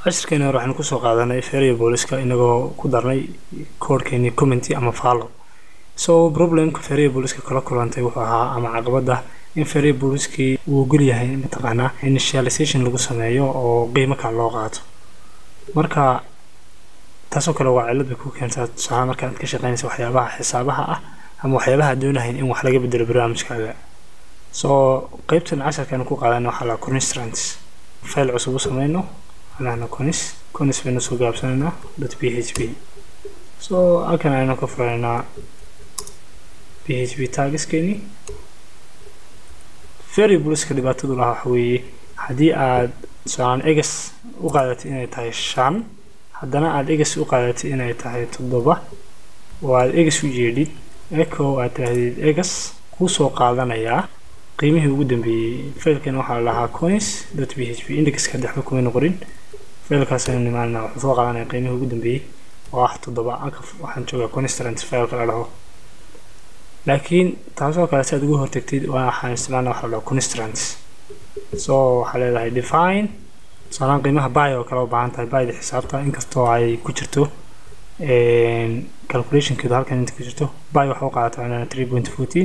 cashirkeena hore waxaynu kusoo qaadanay variableska inagoo ku darnay koodhkeeni commenty ama follow so problemka variableska kala kulantay wuxuu ahaa ama caqabada in variableskii uu ogol yahay mataqaanaa initialization lagu sameeyo oo qiimo kale loo qaato marka taasoo kale waa cilad bay ku keentaa tusaale marka aad ka shaqeynaysa waxyaabaha xisaabaha ah ama waxyaabaha doonahayn in wax laga bedelo barnaamijkaaga so qeybtan casharkan ku qaadana waxaa la constrants file cusub u sameyno anahna conis conis baynu soo gaabsanaynaa dot p h p so halkan aynu ka furaynaa p h p tagiskeeni variableska dhibaatadu lahaa waxa weeye haddii aad tusaalaan egas u qaadatay inay tahay shan haddana aada egas u qaadatay inay tahay toddoba oo aada egas u jeedhid eco aad tirahdid egas kuu soo qaadanayaa qiimihii ugu dambeeyey failkan waxaa la lahaa coins dot p h p indexka dexba kumayna qorin failkaas aynu nimaanana wuxuu soo qaadanaya qiimihii ugu dambeeyey oo ah toddoba halka waxaan joogaa constrant failka la dhaho laakiin taasoo kale si aad ugu hortagtid waxaan isticmaalna waxa la dhaho constrants so waxaa leedahay define tusaalaan qiimaha buy oo kale u baahan tahay buyda xisaabta inkastoo ay ku jirto calculationkeedu halkan inta ku jirto buy waxa u qaadata macnaha three point fourteen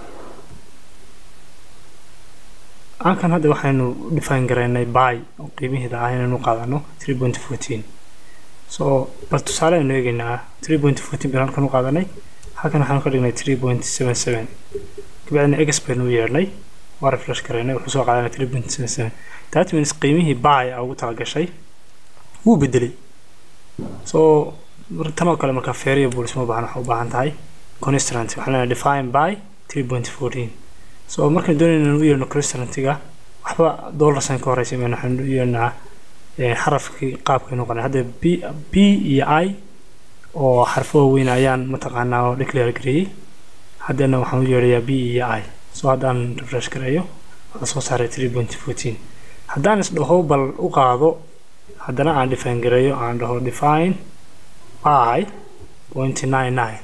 halkan hadda waxaynu define garaynay buy oo qiimiheeda ah inaynu qaadano three point fourteen so bal tusaale aynu eegaynaa three point fourteen baynu halkan u qaadanay halkan waxaanu ka dhignay three point seven seven kabacdina egas baynu u yeedhnay waa refresh garaynay wuxuu soo qaadanay three point seven seven that means qiimihii buy a ugu talagashay wuu bedelay so tan oo kale marka variables ma baahan waxa u baahan tahay constrant waxaan leenahay define by three point fourteen so markaan doonayna inaan u yeerno constrantiga waxba dollar sign ka horeysa mayna waxaan u yeernaa xarafkii qaabkaynu qanay hadda b b iyo i oo xarfo waaweyn ayaan mataqaanaa oo declare gareeyey haddana waxaan u yeerayaa b iyo i so haddaan refresh gareeyo waxaa soo saaray three point fourteen haddaan isdhaho bal u qaado haddana aan define gareeyo aan dhaho define by point nine nine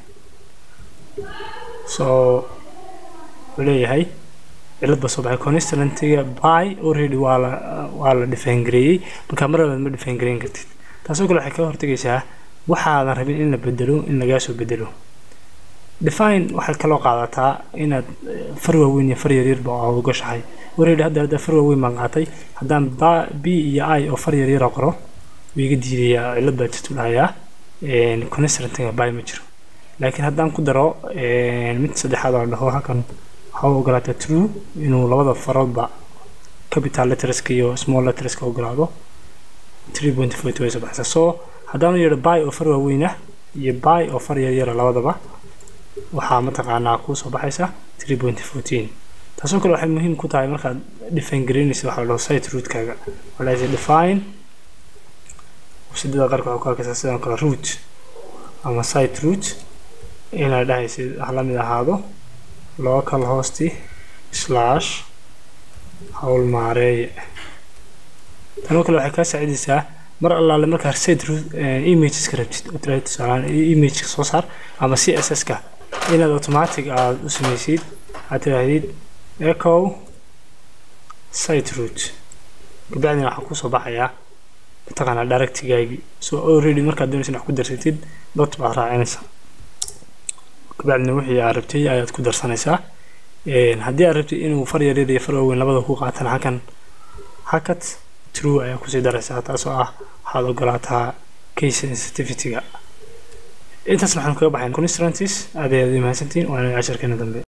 so wuxuu leeyahay cilad ba soo baxay constrantiga by already waa la waa la define gareeyey marka mar labaad ma define gareyn kartid taasoo kale waxay ka hortagaysaa waxaadan rabin in la bedelo in lagaa soo bedelo define waxay kaloo qaadataa inaad far waaweyn iyo far yaryarba aad ugashahay already hadda hadda far waaweyn baan qaatay haddaan b iyo i oo far yaryara qoro wuu iga diidayaa cilad baa jirtu dhahayaa constrantiga by ma jiro laakiin haddaan ku daro mid saddexaad oo dhaho halkan waxaa u ogolaata true inuu labada faroodba capital letterska iyo small letterska ogolaado three point forty way soo baxaysaa so haddaan u yeedho by oo far waaweyn ah iyo by oo far yaryara labadaba waxaa mataqaanaa kuu soo baxaysa three point fourteen taasoo kale waxay muhiim ku tahay markaad define garaynaysa waxaa la dhaho site rootkaaga waxaa lahaysa define sidada qarka waxaa ku arkaysaa sidoo kale root ama site root inaad dhahaysid ha la mid ahaado local hosti slash hawl maareeye tanoo kale waxay kaa saacidaysaa mar allaale markaa site root imageska rabtid oo tiraahid tusaalaan imageka soo saar ama c s s ka inaad automatic aada u samaysid aad tiraahdid echo site root kabacdina waxaa kusoo baxayaa mataqaanaa directigaagii so already markaad doonaysa wax ku darsatid dot baad raacinaysaa kabacdina wixii aad rabtay ayaad ku darsanaysaa haddii aad rabtid inuu far yaryar iyo far waaweyn labada ku qaatan halkan hakat true ayaa kusii daraysaa taasoo ah waxaad ogolaataa case sensitivityga intaasna waxaan kaga baxayn constrantis aad ayaad u mahadsantiin waana casharkeena dambe